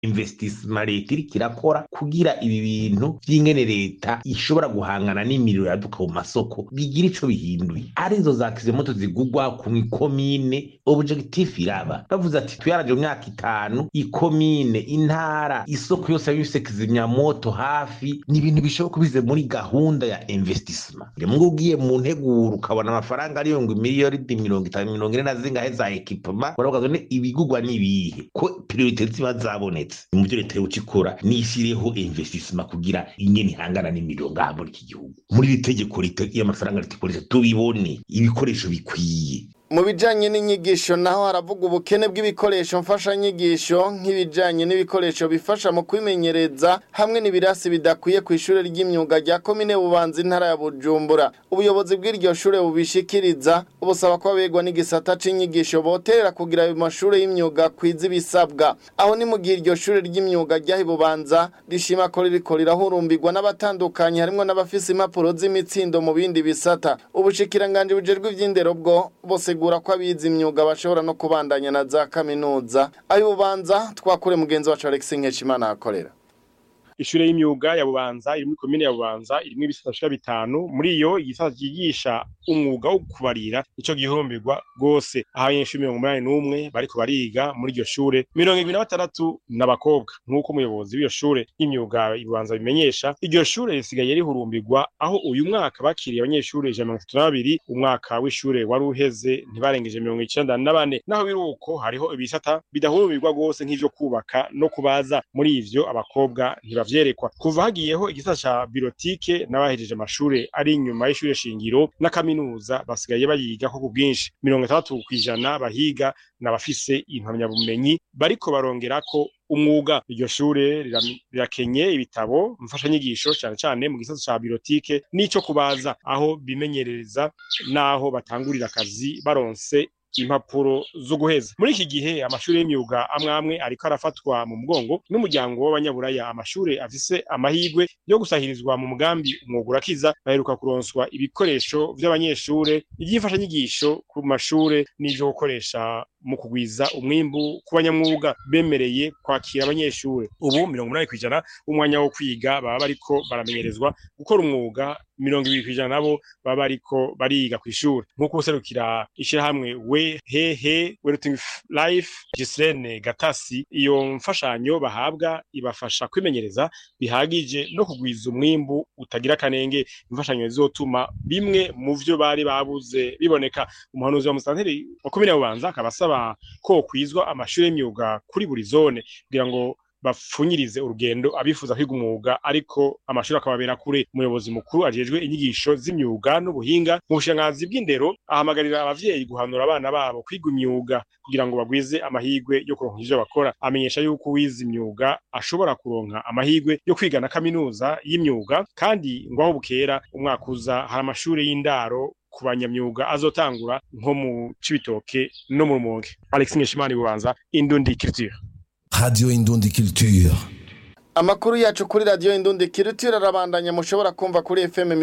investissement leta iriko irakora kugira ibi bintu vy'ingene leta ishobora guhangana n'imiriro yaduka mu masoko bigira ico bihinduye arizo za kizimoto zigugwa ku ikomine objectif iraba bavuze ati tuyaraje mu myaka itanu ikomine intara isoko yose yabifise kizimyamoto hafi ni ibintu bishoboka bize muri gahunda ya investissement rimwe ugiye mu nteguro ukabona amafaranga ariyo ngo miliyoni mirongo itanu mirongo ine na zingahe za ekipema uravuga ngo ibigugwa n'ibihe ko priorite ziba zabonetse mu byo leta yoca ikora nishyireho investissement kugira ingene ihangana n'imiriro ngaha muri iki gihugu muri iri tegeko y'amafaranga leta ikoresha tubibone ibikoresho bikwiye mu bijanye n'inyigisho naho haravuga ubukene bw'ibikoresho mfashanyigisho nk'ibijanye n'ibikoresho bifasha mu kwimenyereza hamwe n'ibirasi bidakwiye ku ishure ry'imyuga rya komine bubanza intara ya bujumbura ubuyobozi bw'iryo shure bubishikiriza busaba ko abegwa n'igisata c'inyigisho boterera kugira ayo mashure y'imyuga kwiza ibisabwa aho ni mu gihe iryo shure ry'imyuga ryahi bubanza rishima ko ririko rirahurumbirwa n'abatandukanye harimwo n'abafise impapuro z'imitsindo mu bindi bisata ubushikiranganji bujejwe ivy'indero bwo bose bisigura ko abize imyuga bashobora no kubandanya na za kaminuza ayo bubanza twakure mugenzi wacu Alex Nkeshimana akorera ishure y'imyuga ya bubanza iri muri komine ya bubanza irimwo ibisata bishika bitanu muri iyo igisata cyigisha umwuga wo kubarira ico gihurumbirwa rwose aho abanyeshuri mirongo umunani n'umwe bariko bariga muri iryo shure mirongo ibiri na batandatu n'abakobwa nk'uko umuyobozi w'iyo shure y'imyuga ibubanza bimenyesha iryo shure risigaye rihurumbirwa aho uyu mwaka bakiriye abanyeshuri ijana mirongo itatu na babiri umwaka w'ishure wari uheze ntibarengeje mirongo icenda na bane naho biri uko hariho ibisata bidahurumbirwa rwose nk'ivyo kubaka no kubaza muri ivyo abakobwa ntibavye vyerekwa kuva hagiyeho igisata ca birotike n'abahejeje amashure ari inyuma y'ishure shingiro na kaminuza basigaye bayigako ku bwinshi mirongo itandatu kw'ijana bahiga n'abafise impamyabumenyi bariko barongerako umwuga iryo shure rirakenye ibitabo mfashanyigisho cane cane mu gisata ca birotike n'ico kubaza aho bimenyerereza n'aho batangurira akazi baronse impapuro zo guheza muri iki gihe amashuri y'imyuga amwe amwe ariko arafatwa mu mugongo n'umuryango w'abanyaburaya amashuri afise amahirwe yo gusahirizwa mu mugambi umwuga urakiza baheruka kuronswa ibikoresho vy'abanyeshure ivy'imfashanyigisho ku mashure n'ivyo gukoresha mu kugwiza umwimbu ku banyamwuga bemereye kwakira abanyeshure ubu mirongo umunani kw'ijana umwanya wo kwiga baba bariko baramenyerezwa gukora umwuga mirongo ibiri kw'ijana nabo baba bariko bariga kw'ishure nk'uko userukira ishirahamwe we hehe weruting life Gislene Gatasi iyo mfashanyo bahabwa ibafasha kwimenyereza bihagije no kugwiza umwimbu utagira kanenge imfashanyo zizotuma bimwe mu vyo bari babuze biboneka umuhanuzi wa musanteri wa komine bubanza akaba asaba ko kwizwa amashuri y'imyuga kuri buri zone kugira ngo bapfunyirize urugendo abifuza kwiga umwuga ariko amashuri akababera kure umuyobozi mukuru ajejwe inyigisho z'imyuga n'ubuhinga mu bushangazi bw'indero ahamagarira abavyeyi guhanura abana babo kwiga imyuga kugira ngo bagwize amahigwe yo kuronka ivyo bakora amenyesha yuko uwize imyuga ashobora kuronka amahigwe yo kwiga na kaminuza y'imyuga kandi ngo aho bukera umwaka uza hari amashuri y'indaro ku banyamyuga azotangura nko mu cibitoke no mu rumonge alex nkeshimana bubanza indundi culture Radio Indundi Culture. Amakuru yacu kuri radio Indundi Culture arabandanya mushobora kumva kuri FM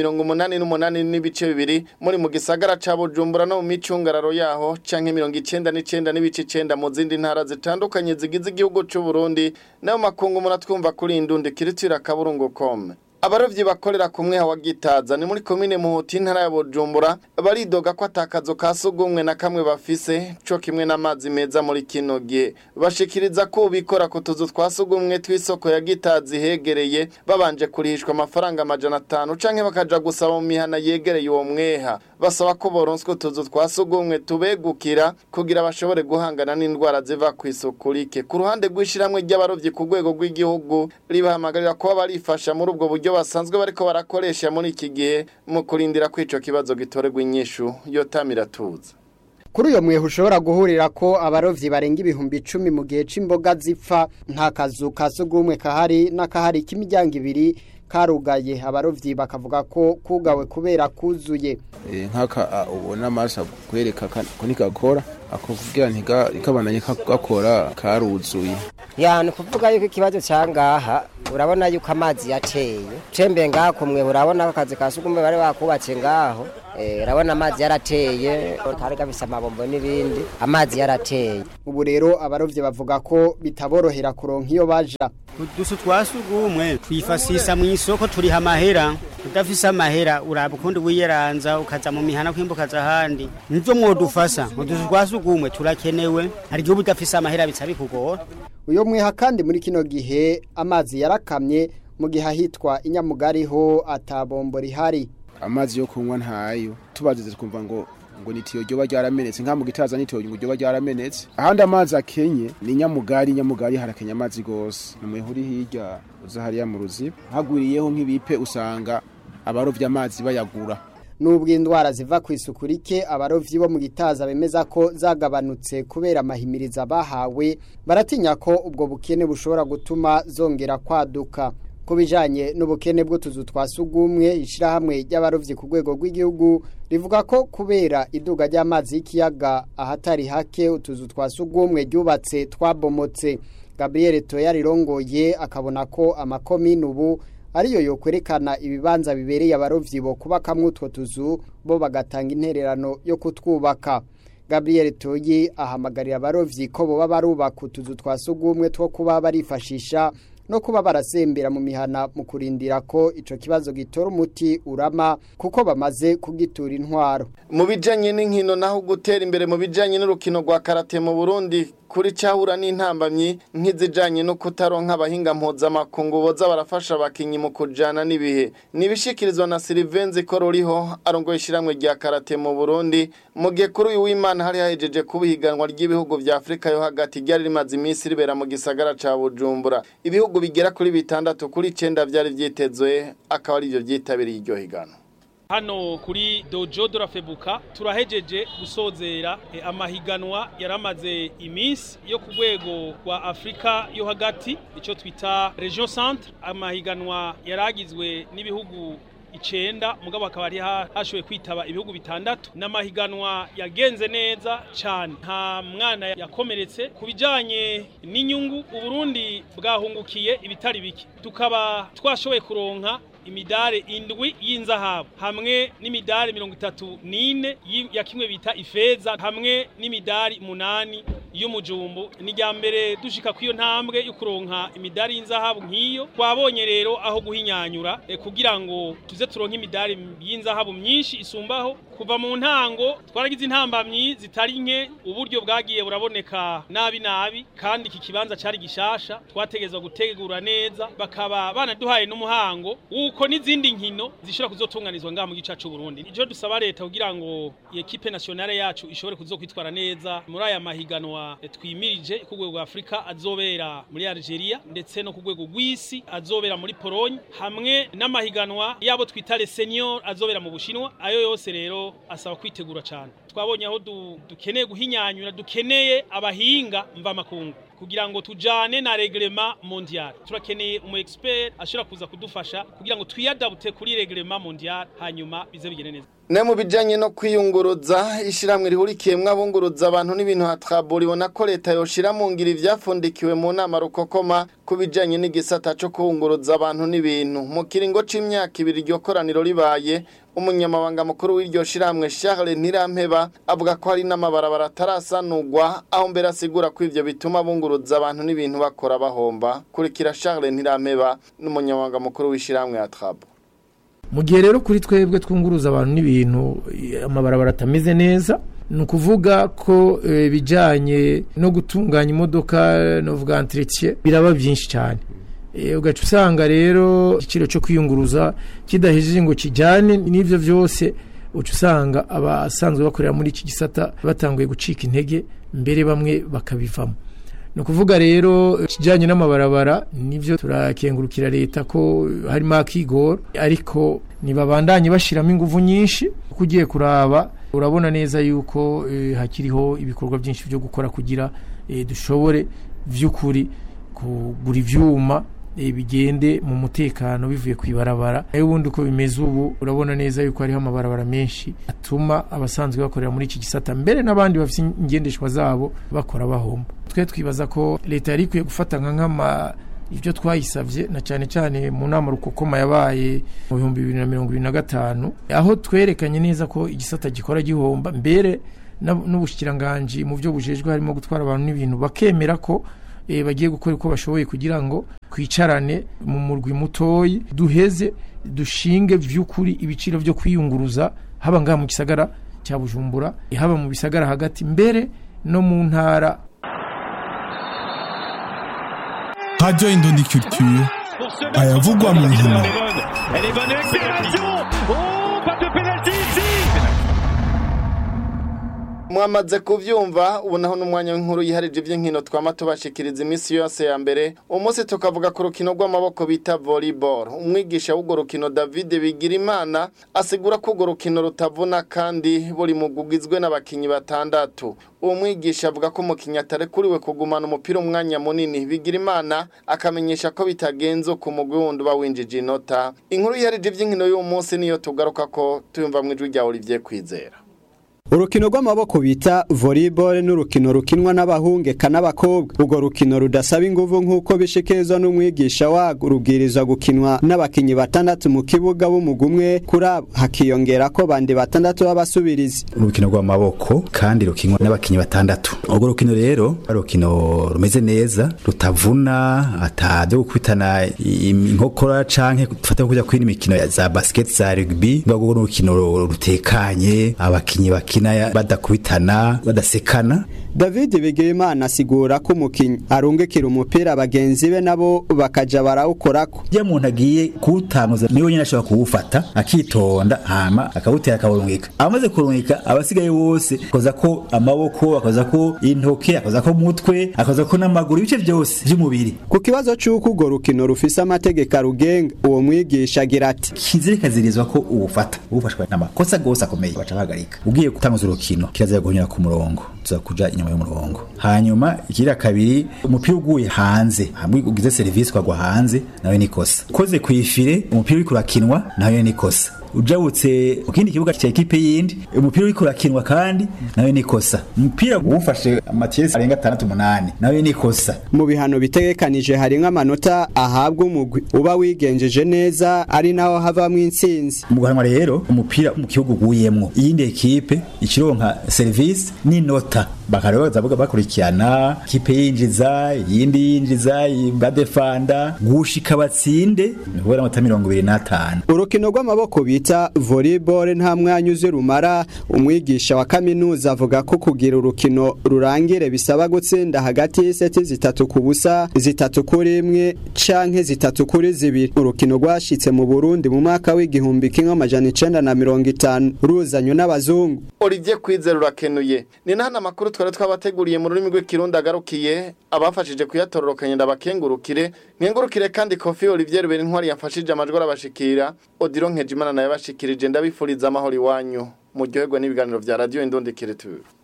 88 n'ibice bibiri muri mu gisagara ca Bujumbura no mu micungararo yaho canke 99 n'ibice 9 mu zindi ntara zitandukanye zigize igihugu c'u Burundi nayo makungu muratwumva kuri Indundi Culture akaburungu.com Abarovyi bakorera kumwe hawa gitaza ni muri komine muhuti intara ya Bujumbura baridoga ko atakazo kasugumwe na kamwe bafise co kimwe n'amazi meza muri kino gihe bashikiriza ko bikora ku tuzu twasugumwe tw'isoko ya gitazi hegereye babanje kurihishwa amafaranga amajana atanu canke bakaja gusaba mu mihana yegereye uwo mweha basaba ko boronswe utuzu twasugumwe tubegukira kugira bashobore guhangana n'indwara ziva ku isuku rike ku ruhande rw'ishiramwe ry'abarovyi ku rwego rw'igihugu ribahamagarira kuba barifasha muri ubwo buryo basanzwe bariko barakoresha muri iki gihe mu kurindira ko ico kibazo gitorerwa inyishu yotamira tuza kuri uyo mwehe ushobora guhurira ko abarovyi barenga ibihumbi icumi mu gihe c'imboga zipfa nta kazu ka sugumwe kahari n'akahari k'imiryango ibiri karugaye abarovyi bakavuga ko kugawe kubera kuzuye nk'aka ubona amaso kwereka ko ntigakora ako kugira ntigabandanye gakora karuzuye ya ni kuvuga yuko ikibazo cyangaha urabona yuko amazi yateye cembe ngaha kumwe urabona ko akazi ka sugumwe bari bakubatse ngaho Eh, urabona amazi yarateye kari gafise amabombo n'ibindi amazi yarateye ubu rero abarovyi bavuga ko bitaborohera kuronka iyo baja udusu twa sugumwe twifasisa mu isoko turiha amahera udafise amahera uraba ukundi wiyeranza ukaza mu mihana kwimbukaza ahandi nivyo mwodufasa udusu twa sugumwe turakenewe hari igihe uba udafise amahera bica bikugora uyo mwiha kandi muri kino gihe amazi yarakamye mu gihe ahitwa inyamugari ho atabombo rihari amazi yo kunywa ntayo tubazize twumva ngo ngo nitiyo ryoba ryaramenetse nka mu gitaza nitiyo ngo ryoba ryaramenetse ahandi amazi akenye ni nyamugari nyamugari harakenya amazi gose namwe huri hirya uza hariya mu ruziba hagwiriyeho nk'ibipe usanga abarovya amazi bayagura nubwo indwara ziva ku isuku rike abarovyi bo mu gitaza bemeza ko zagabanutse kubera amahimiriza bahawe baratinya ko ubwo bukene bushobora gutuma zongera kwaduka ku bijanye n'ubukene bw'utuzu twa sugumwe ishirahamwe ry'abarovyi ku rwego rw'igihugu rivuga ko kubera iduga ry'amazi y'ikiyaga ahatari hake utuzu twa sugumwe ryubatse twabomotse Gabriel Toya rirongoye akabona ko amakomine ubu ariyo yokwerekana ibibanza bibereye abarovyi bo kubakamwo utwo tuzu bo bagatanga intererano yo kutwubaka Gabriel Toyi ahamagarira abarovyi ko boba barubaka utuzu twa sugumwe two kuba barifashisha no kuba barasembera mu mihana mu kurindira ko ico kibazo gitora umuti urama kuko bamaze kugitura intwaro mu bijanye n'inkino naho gutera imbere mu bijanye n'urukino rwa karate mu Burundi kuri cahura n'intambamyi nk'izijanye no kutaronka abahinga mpuzamakungu boza barafasha abakinyi mu kujana n'ibihe nibishikirizwa na Sylvain Kororiho arongoye ishiramwe rya karate mu Burundi mu gihe kuri uyu w'Imana hari hahejeje kubihiganwa ry'ibihugu vya Afrika yo hagati ryari rimaze iminsi ribera mu gisagara ca Bujumbura ibihugu bigera kuri bitandatu kuri icenda vyari vyitezwe akaba ari byo vyitabiriye iryo higano hano kuri dojo de la febuka turahejeje gusozera eh, amahiganwa yaramaze iminsi yo ku rwego rwa afurika yo hagati icyo twita region centre amahiganwa yaragizwe n'ibihugu icenda mugabo akaba ari hashoboye kwitaba ibihugu bitandatu n'amahiganwa yagenze neza cyane nta mwana yakomeretse ku bijyanye n'inyungu uburundi bwahungukiye ibitari bike tukaba twashoboye kuronka imidare indwi y'inzahabu hamwe n'imidari mirongo itatu n'ine ya kimwe bita ifeza hamwe n'imidari munani y'umujumbu ni rya mbere dushika kw'iyo ntambwe yo kuronka imidari y'inzahabu nk'iyo twabonye rero aho guhinyanyura e, kugira ngo tuze turonke imidari y'inzahabu myinshi isumbaho kuva mu ntango twaragize intambamyi zitari nke uburyo bwagiye buraboneka nabi nabi kandi iki kibanza cari gishasha twategezwa gutegura neza bakaba banaduhaye n'umuhango uko n'izindi nkino zishobora kuzotunganizwa ngaha mu gice cy'u Burundi ijo dusaba leta kugira ngo equipe nationale yacu ishobore kuzokwitwara neza muri aya mahiganwa twimirije ku rwego rwa Afrika azobera muri Algeria ndetse no ku rwego rw'isi azobera muri Pologne hamwe n'amahiganwa yabo twita les seniors azobera mu Bushinwa ayo yose rero asaba kwitegura cyane twabonye aho dukeneye guhinyanyura dukeneye abahinga mva makungu kugira ngo tujane na reglema mondial turakeneye umu expert ashobora kuza kudufasha kugira ngo twiyadabute kuri reglema mondial hanyuma bize bigene neza ne mu bijanye no kwiyunguruza ishiramwe rihurikiyemwo abunguruza abantu n'ibintu hatrabo ribona ko leta yoshira mu ngiro ivyafundikiwe mu nama rukokoma ku bijanye n'igisata co kubunguruza abantu n'ibintu mu kiringo c'imyaka ibiri iryo koraniro ribaye umunyamabanga mukuru w'iryo shiramwe Charles Ntirampeba avuga ko hari n'amabarabara atarasanurwa aho mbere asigura ko ivyo bituma bunguruza abantu n'ibintu bakora bahomba kurikira Charles Ntirampeba n'umunyamabanga mukuru w'ishiramwe Atrabo mu gihe rero kuri twebwe twunguruza abantu n'ibintu amabarabara atameze neza ni ukuvuga ko ibijyanye no gutunganya imodoka no vuga entretien biraba byinshi cyane ugaca usanga rero igiciro cyo kwiyunguruza kidahejeje ngo kijyane n'ibyo byose uca usanga abasanzwe bakorera muri iki gisata batanguye gucika intege mbere bamwe bakabivamo ni ukuvuga rero ikijyanye n'amabarabara nibyo turakengurukira leta ko harimo akigoro ariko ntibabandanye bashyiramo ingufu nyinshi kuko ugiye kuraba urabona neza yuko hakiriho ibikorwa byinshi byo gukora kugira dushobore by'ukuri kugura ibyuma bigende mu mutekano bivuye ku ibarabara nayo ubundi uko bimeze ubu urabona neza yuko hariho amabarabara menshi atuma abasanzwe bakorera muri iki gisata mbere n'abandi bafite ingendeshwa zabo bakora bahomba twe twibaza ko leta yari ikwiye gufata nka nk'ama ibyo twayisabye na cyane cyane mu nama rukokoma yabaye mu bihumbi bibiri na mirongo ibiri na gatanu aho twerekanye neza ko igisata gikora gihomba mbere na- n'ubushikiranganji mu byo bujejwe harimo gutwara abantu n'ibintu bakemera ko eh, bagiye gukora uko bashoboye kugira ngo twicarane mu murwi mutoyi duheze dushinge vy'ukuri ibiciro byo kwiyunguruza haba ngaha mu gisagara cya bujumbura haba mu bisagara hagati mbere no mu ntara Radio Indondi Culture. ayavugwa mu nkino Elle est bonne accélération Oh, pas de pénalty ici mwamaze kuvyumva ubu naho n'umwanya w'inkuru yiharije ivy'inkino twama tubashikiriza iminsi yose ya mbere umunsi tukavuga ku rukino rw'amaboko bita volleyball umwigisha w'urwo rukino David Bigirimana asigura ko urwo rukino rutavuna kandi buri mugugizwe n'abakinyi batandatu uwo mwigisha avuga ko umukinnyi atarekuriwe kugumana umupira umwanya munini Bigirimana akamenyesha ko bitagenze ku mugwi wundi uba winjije inota inkuru yiharije ivy'inkino y'uwo munsi niyo tugaruka ko tuyumva mu ijwi rya Olivier Kwizera urukino rw'amaboko bita volleyball n'urukino rukinwa n'abahungeka n'abakobwa urwo rukino rudasaba inguvu nk'uko bishikirizwa n'umwigisha warwo rubwirizwa gukinwa n'abakinyi batandatu mu kibuga b'umugwi umwe kuri abo hakiyongera ko bandi batandatu b'abasubirizi urukino rw'amaboko kandi rukinwa n'abakinyi batandatu urwo rukino rero ari urukino rumeze neza rutavuna atabyo gukubitana inkokora canke dufata kujya kwina imikino ya za basket za rugby rwo urukino rutekanye abakinyi bakina badakubitana badasekana David Bigirimana asigura ko umukinyi arungikira umupira bagenzi be nabo bakaja barawukorako iyo umuntu agiye kuwutamuza niwe nyine ashobora kuwufata akitonda hama akawutera akawurungika amaze kurungika abasigaye bose akoza ko amaboko akoza ko intoke akoza ko umutwe akoza ko n'amaguru ibice byose by'umubiri ku kibazo c'uko urwo rukino rufise amategeko arugenga uwo mwigisha agira ati kizirikazirizwa ko uwufata uwufashwe n'amakosa gose akomeye baca bahagarika ugiye gutanguza urukino kirazira guhonyura ku murongo tuza kuja inyuma y'umurongo hanyuma ikira kabiri umupira uguye hanze hamwe ugize serivisi ukagwa hanze nawe nikosa ukoze ku ifire umupira uriko urakinwa nawe nikosa ujabutse mu kindi kibuga cya ekipe yindi umupira uriko urakinwa kandi nawe nikosa umupira uwufashe amatiyesi arenga atandatu umunani nawe nikosa mu bihano bitegekanije hari nk'amanota ahabwa umugwi uba wigenjeje neza ari naho havamwo intsinzi mu guhanwa rero umupira mu kibuga uguyemwo iyindi ekipe ikironka serivisi n'inota bakareba bavuga bakurikirana kipe yinjiza iyindi yinjiza badefanda gushika batsinde ni kubera amata mirongo ibiri n'atanu urukino rw'amaboko bita volleyball nta mwanya uzi rumara umwigisha wa kaminuza avuga ko kugira urukino rurangire bisaba gutsinda hagati y'iseti zitatu ku busa zitatu kuri imwe canke zitatu kuri zibiri urukino rwashitse mu Burundi mu mwaka w'igihumbi kimwe amajana icenda na mirongo itanu ruzanywe n'abazungu Olivier Kwizera urakenuye ni nahana amakuru twari twabateguriye mu rurimi rw'ikirundi agarukiye abafashije kuyatororokanya ndabakengurukire nkengurukire kandi Kofi Olivier Rubera intwari yafashije amajwi arabashikira Odilo Nkejimana naye bashikirije ndabifuriza amahoro iwanyu muryoherwa n'ibiganiro vya Radio Indonde Kireture